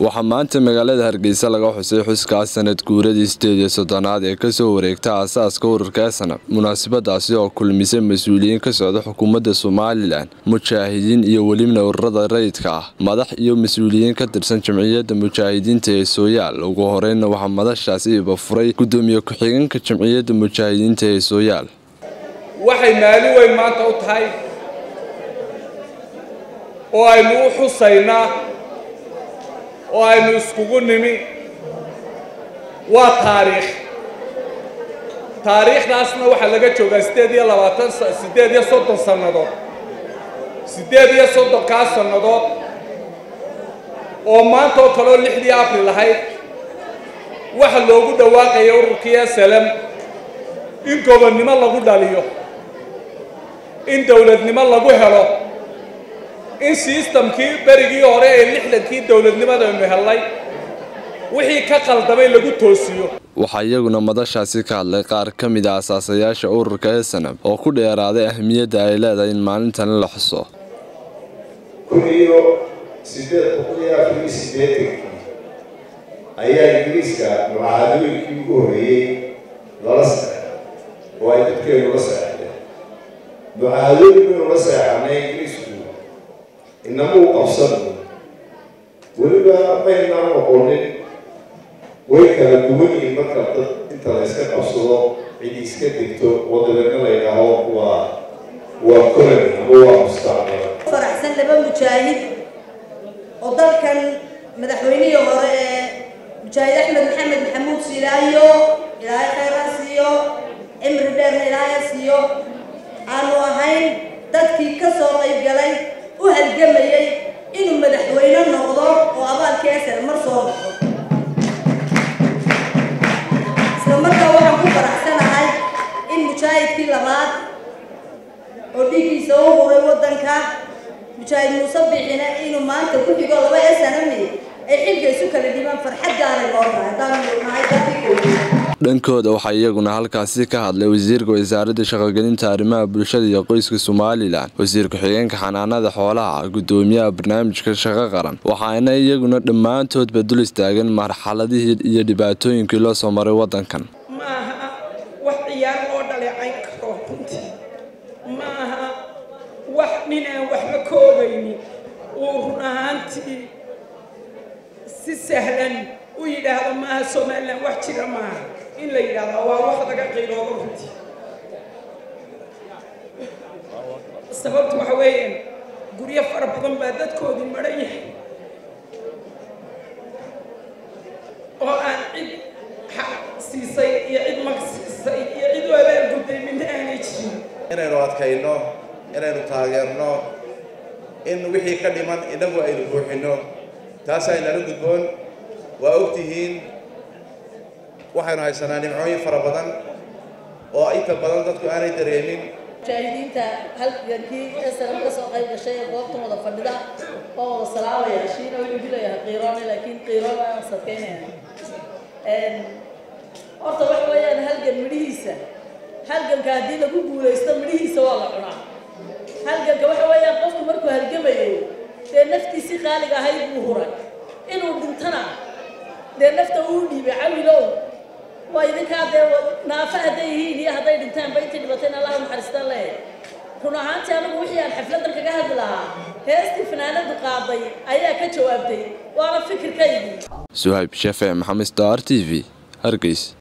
waxaa maanta magaalada hargeysa laga xusay xuskaas sanad guuradii sideed iyo soddonaad ee kasoo wareegta aasaaska ururka esanab munaasabadaasi oo kulmisay mas-uuliyiin ka socda xukuumadda somalilan mujaahidiin iyo welibna ururada rayidka ah madax iyo mas-uuliyiin ka tirsan jamciyadda mujaahidiinta ee sooyaal ugu horeyna waxaa madashaasi ibafuray gudoomiye ku-xigeenka jamciyadda mujaahidiinta ee sooyaal waxay maalin weyn maanta u tahay oo aynu u xusaynaa oo aynu iskugu nimi waa taariikh taariikhdaasna waxaa laga joogaa siddeed iyo labaatan siddeed iyo soddon sannadood siddeed iyo soddonkaas sannadood oo maanta oo kaleoo lixdii abril ahayd waxa loogu dhawaaqaya ururkii esalam in gobonnimo lagu dhaliyo in dowladnimo lagu helo in sistamkii berigii hore ee lixdankii dowladnimadaynu hellay wixii ka qaldamay lagu toosiyo waxaa iyaguna madashaasi ka hadlay qaar ka mid a asaasayaasha ururka esanab oo ku dheeraaday ahmiyadda ay leedahay in maalintan la xuso kun iyo sideed boqol iyo afar iyo sideetankii ayaa ingiriiska mucaadooyinkii ugu horreeyey lala saxay oo ay dadkeenu la seexdeen mucaadooyin baynu la seexanay ingiriisku inamuu qabsano weliba maynaan noqonin way kala duwan yihiin marka dad inta la yska qabsado cid iska degto oo dabeedna la yidhaaho waa waa colony ama waa mustacmar faraxsan laba mujaahid oo dalkan madaxweynihii hore ee mujaahid axmed maxamed maxamuud silaayo ilaahay khayraa siiyo cimri dheerna ilaahay siiyo aanu ahayn dadkii ka soo qayb galay u halgamayay inuu madaxweyne noqdo oo abaalkii esel mar soo noqdo isla markaa waxaan ku faraxsanahay in mujaahidkii labaad oo dhiiggiisa u huray waddanka mujaahid muuse bixina inuu maanta ku xigo laba esanami ay xilka isu kala dhibaan farxad gaaray loo tahay haddaanu nahay dadkii dhankooda waxaa iyaguna halkaasi ka hadlay wasiirka wasaaradda shaqogelinta arrimaha bulshada iyo qoyska somalilan wasiir ku-xigeenka xanaanada xoolaha gudoomiyaha barnaamijka shaqo qaran waxaana iyaguna dhammaantoodba dul istaagan marxaladihii iyo dhibaatooyinkii loo soo maray waddankan maaha wax ciyaar loo dhaleecayn karo runtii maaha wax ninaan waxba ka ogaynin uu run ahaantii si sahlan u yidhaahdo maaha somalilan wax jira maaha in la yidhaahdo waa wax laga qiiloodo runtii sababtu waxa weeyaan guryo fara badan baa dadkoodii maran yahay oo aan cid xaq siisay iyo cid mag siisay iyo cid u abaal gudday midna aanay jirin inaynu adkayno inaynu taageerno in wixii ka dhiman innagu aynu buuxinno taasaa inala gudboon waa ogtihiin waxaynu haysanaa nimcooyin fara badan oo inta badan dadku aanay dareemin mujaahidiinta halgankii esalam ka soo qayb gashay ee goobtan wada fadhida oo wada salaamaya shiina wuxuu dilayaa qiiroone laakiin qiiroon aan sadkaynaya horta waxa weeyaan halgan midhihiisa halganka haddii lagu guulaysto midhihiisa waa la cunaa halganka waxa weeyaan qofku markuu halgamayo dee naftiisii qaaliga ahayd buu huray inuu dhintana dee nafta uu dhiibay cawilow waa idinkaa dee naafa hadday yihiin iyo hadday dhintaanba intii dhibatayna allaha naxariistaan leeyahay run ahaantii anigu wixii aan xafladan kaga hadli lahaa heestii fanaanadu qaaday ayaa ka jawaabtay waana fikirkaygii suhayb shefe maxamed star t v hargeys